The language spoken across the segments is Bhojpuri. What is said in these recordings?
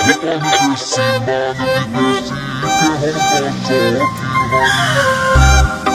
विदेशी मान विदेशी के हम तो शौकीन हई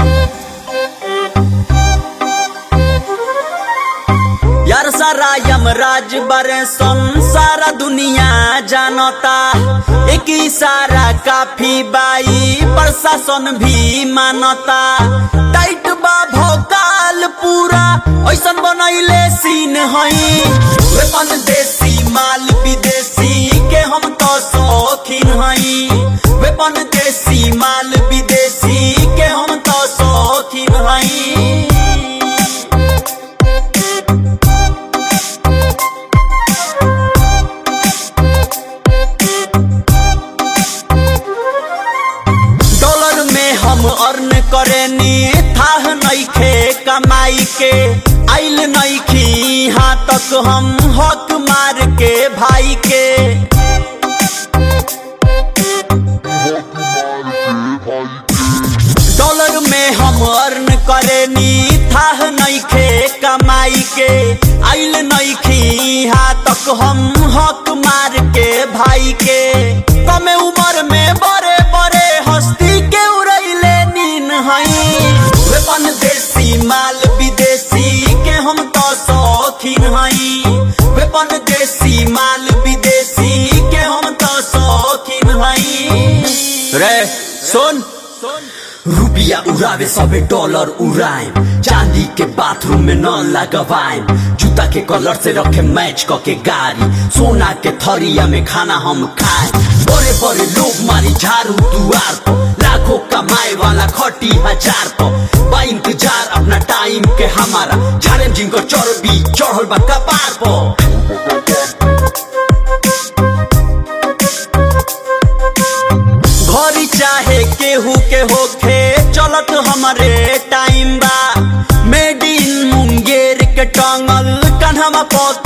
यार सारा यमराज बरे संसारा दुनिया जानता एक इशारा काफी बाई प्रशासन भी मानता टाइट बा भोकाल पूरा ऐसन बनैले सीन हई वेपन देसी माल विदेशी के हम तो शौकीन हई वेपन देसी माल विदेशी के हम तो शौकीन हई डॉलर में हम अर्न करेनी थाह नइखे कमाई के आइल नइखी यहाँ तक हम हक मार के भाई के डॉलर में हम अर्न करेनी थाह नइखे कमाई के आइल नइखी यहाँ तक हम हक मार के भाई के कमे उम्र में बड़े बड़े हस्ती के उड़ैले नीन हई वेपन देसी माल विदेशी के हम तो शौकीन हई वेपन देसी माल विदेशी के हम तो शौकीन हई रे सुन रुपिया उड़ावे सबे डॉलर उड़ाएम चांदी के बाथरूम में न लगवाएम जूता के कलर से रखे मैच क के गाड़ी सोना के थरिया में खाना हम खाए बड़े बड़े लोग मारी झाड़ू दुआर को लाखों कमाए वाला खटी हजार को बा इंतजार अपना टाइम के हमारा झाड़े जिनको चर्बी चढ़ल बा कपार पर घरी चाहे केहू के होखे चलत हमारे टाइम बा मेड इन मुंगेर के टंगल कन्हवा पर